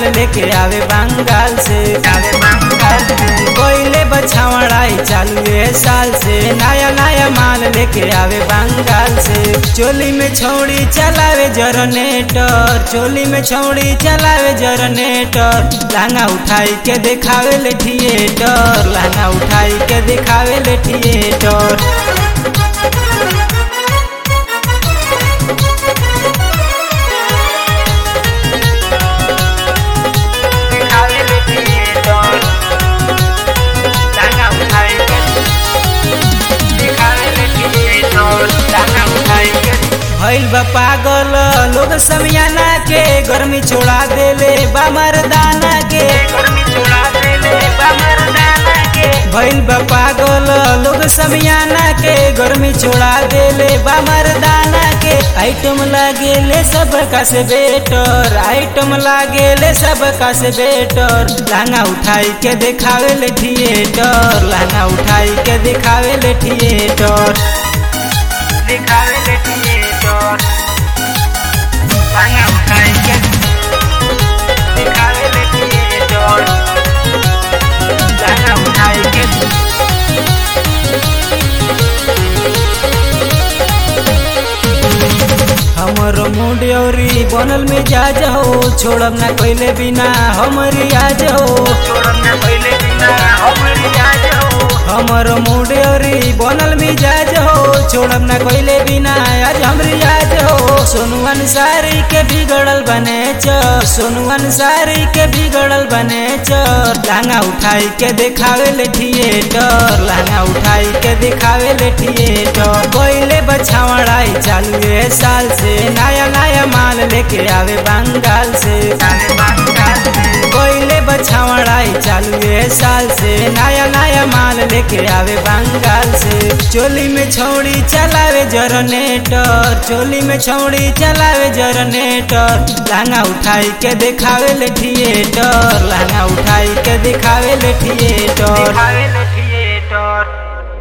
लेके आवे बंगाल से आवे बंगाल से कोयले बछावड़ाई चालू है साल से नया नया माल लेके आवे बंगाल से चोली में छौड़ी चलावे जरनेटर चोली में छौड़ी चलावे जरनेटर लांगा उठाई के दिखावे ले थिएटर लांगा उठाई के दिखावे ले थिएटर दिखावे ले थिएटर लांगा उठाई के दिखावे ले थिएटर लांगा उठाई के भइल बा पागल लोग समियाना के गर्मी छोड़ा देले बा मर्दाना के गर्मी छोड़ा देले बा मर्दाना के भइल बा पागल लोग समियाना के गर्मी छोड़ा देले बा मर्दाना के आइटम लागेले सब का से बेटर आइटम लागेले सब का से बेटर लांगा उठाई के दिखावे ले थिएटर लांगा उठाई के दिखावे ले थिएटर दिखावे ले थिएटर लांगा उठाई के दिखावे ले थिएटर लांगा उठाई के हमर मुंड औरी बनल में जा जाओ छोड़ब ना पहले बिना हमरी आ जाओ छोड़ब ना पहले बिना हमरी आ जाओ हमर मुंड औरी बनल में जा जाओ छोड़ब ना पहले बिना आज हमरी आ जाओ सोनू अंसारी के बिगड़ल बने चर सोनू अंसारी के बिगड़ल बने चर लांगा उठाई के दिखावे ले थिएटर लांगा उठाई के दिखावे ले थिएटर कोयले बछावड़ाई चालू है साल से नया नया माल लेके आवे बंगाल से आवे बंगाल से कोयले बछावड़ाई चालू है साल से नया नया माल लेके आवे बंगाल से चोली में छौड़ी चलावे जरनेटर चोली में छौड़ी चलावे जरनेटर लांगा उठाई के दिखावे ले थिएटर लांगा उठाई के दिखावे ले थिएटर दिखावे ले